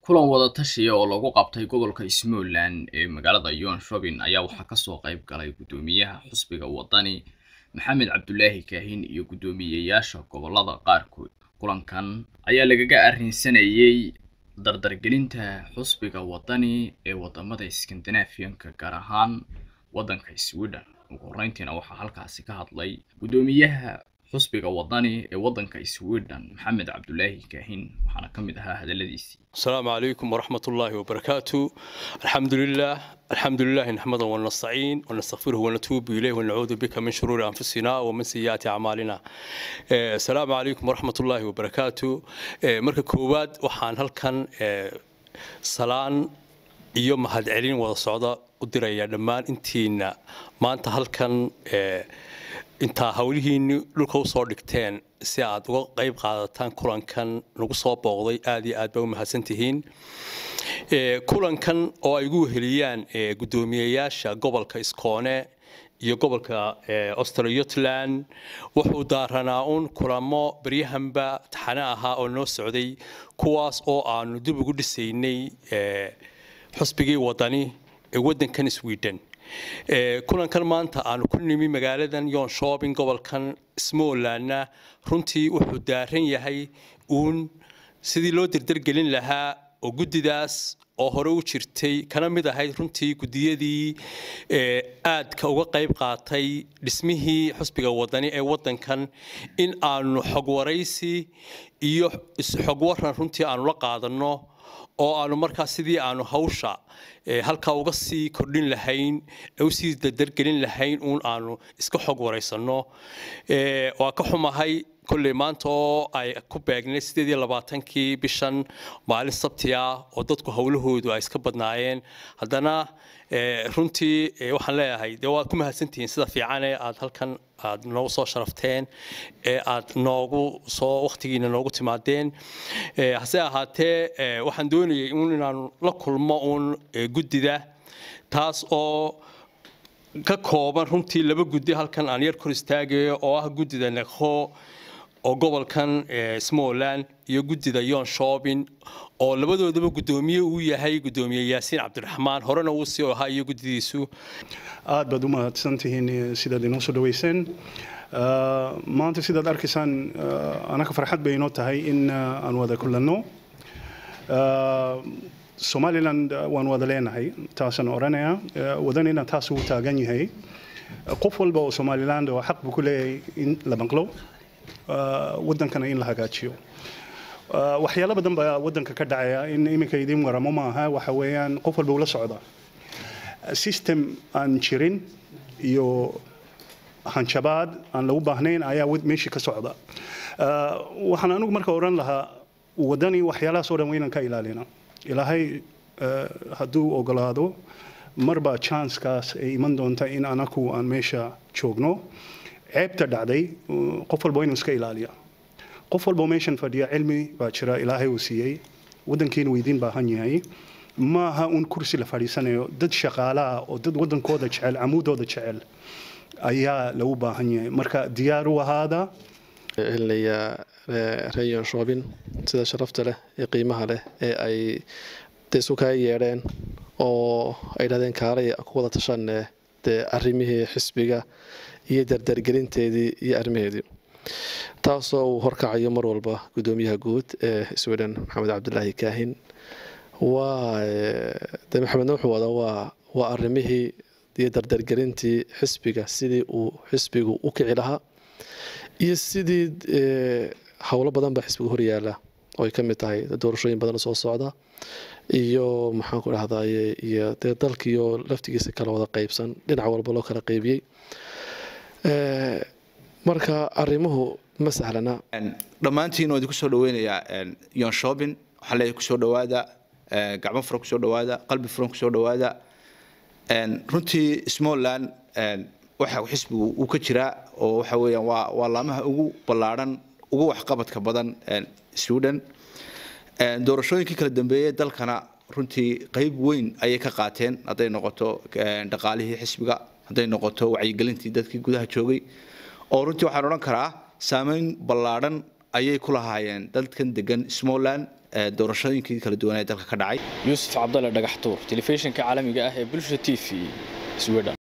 kulan wada tashiya oo lagu qabtay gobolka Smoland ee magaalada Jönköping ayaa waxaa kasoo qayb galay gudoomiyaha xusbiga wadani maxamed cabdulaahi kaahin iyo guddoomiyeyaasha gobolada qaarkood kulankan ayaa lagaga arrinsanayay dardargelinta xusbiga wadani ee wadamada Scandinavian-ka gaar ahaan waddanka Sweden ugu horreyntiina waxaa halkaasi ka hadlay guddoomiyaha xusbiga wadani ee waddanka Sweden maxamed cabdulaahi kaahin waxaana ka mid ahaa hadaladiisii السلام عليكم ورحمة الله وبركاته الحمد لله الحمد لله نحمده ونستعين ونستغفره ونتوب إليه ونعوذ بك من شرور أنفسنا ومن سيئات أعمالنا آه، السلام عليكم ورحمة الله وبركاته آه، مركز كوباد وحان هلكن آه، سلام iyo mahadcelin wada socda u diraya dhammaan intiina maanta halkan intaa howlihiinni dhulka usoo dhigteen si aad uga qayb qaadataan kulankan nagu soo booqday aad iyo aad ba u mahadsantihiin kulankan oo ay ugu weheliyaan guddoomiyeyaasha gobolka iskoone iyo gobolka australiotland wuxuu daaranaa uun kulamo baryahanba taxane ahaa oo noo socday kuwaas oo aanu dib ugu dhisaynay xusbigii wadani ee waddankan sweden kulankan maanta aanu ku nimi magaaladan yonshoping gobolkan smolandna runtii wuxuu daaran yahay uun sidii loo derdergelin lahaa oo guddidaas oo hore u jirtay kana mid ahayd runtii guddiyadii aadka uga qayb qaatay dhismihii xusbiga wadani ee waddankan in aanu xogwaraysi iyo xogwaran runtii aanu la qaadanno oo aanu markaa sidii aanu hawsha halkaa uga sii kordhin lahayn usii dardargelin lahayn uun aanu iska xog waraysanno waa ka xumahay kolley maanta oo ay ku beegnay sideed iyo labaatankii bishan maalin sabti ah oo dadku howlahoodu ay iska badnaayeen haddana runtii waxaan leeyahay dee waad ku mahadsantihiin sida fiicane aad halkan aad noogu soo sharafteen ee aad noogu soo wakhtigiina noogu timaadeen hase ahaatee waxaan doonayay uun inaanu la kulmo uun guddida taas oo ka kooban runtii laba guddi halkan aan yar kor istaagayo oo ah guddida nekho oo gobolkan smoland iyo guddida yon shopin oo labadoodaba guddoomiye uu yahay guddoomiye yaasiin cabdiraxmaan horena uu sii ahaa iyo guddidiisu aad baad u mahadsantihiin sidaad inoo soo dhaweyseen maanta sidaad arkaysaan anaka farxad bay inoo tahay in aan wada kulanno somaliland waan wada leenahay taasaan odhanayaa wadanina taas uu taagan yahay qof walba oo somaliland oo xaq buu ku leeyahay in la maqlo waddankana in la hagaajiyo waxyaalo badan baa waddanka ka dhacaya in iminka idiin waramo maaha waxa weeyaan qof walba ula socda system aan jirin iyo hanjabaad aan lagu baahnayn ayaa meeshii ka socda waxaan anigu marka odhan lahaa waddani waxyaalahaas oo dhan waynan ka ilaalina ilaahay hadduu ogolaado marba chancekaas ay iman doonta in anaku aan meesha joogno ceebta dhacday qof walba inuu iska ilaaliya qof walba meeshan fadhiya cilmi baa jira ilaahay uu siiyey waddankiina weydiin baahan yahay maaha un kursi la fadhiisanayo dad shaqaalaha oo dad waddankooda jecel camuudooda jecel ayaa lagu baahan yahay marka diyaar u ahaada helinayaa rayon shopin sida sharafta leh ee qiimaha leh ee ay isu kaa yeedheen oo ay dhahdeen kaalay ku wada tashanne dee arrimihii xisbiga iyo dardargelinteedii iyo arrimaheedii taasoo uu horkacayo mar walba guddoomiyaha guud ee sweden maxamed cabdulaahi kaahin waa de maxamedna wuxuu wadaa waa waa arrimihii iyo dardargelintii xisbiga sidii uu xisbigu u kici lahaa iyo sidii howlo badan baa xisbiga horyaala oo ay ka mid tahay doorashooyin badan soo socda iyo maxaan ku dhahdaye iyo dee dalkiiyo laftigiisa kala wada qaybsan dhinac walba loo kala qaybiyey marka arrimuhu ma sahlana dhammaantiin waa idinku soo dhaweynayaa yonshopin waxaa leeyahay kusoo dhawaada gacmo furan kusoo dhawaada qalbi furan kusoo dhawaada runtii smoland waxa xisbigu uu ka jiraa oo waxa weeyaan waa waa laamaha ugu ballaadhan ugu waxqabadka badan sweden doorashooyinkii kala dambeeyey dalkana runtii qayb weyn ayay ka qaateen hadday noqoto dhaqaalihii xisbiga hadday noqoto wacyigelintii dadkii gudaha joogay oo runtii waxaan odhan karaa saameyn ballaadhan ayay ku lahaayeen dadkan degan smoland doorashooyinkii kala duwan ee dalka ka dhacay yuusuf cabdalle dhagaxtuur telefishinka caalamiga ah ee bulsha t v sweden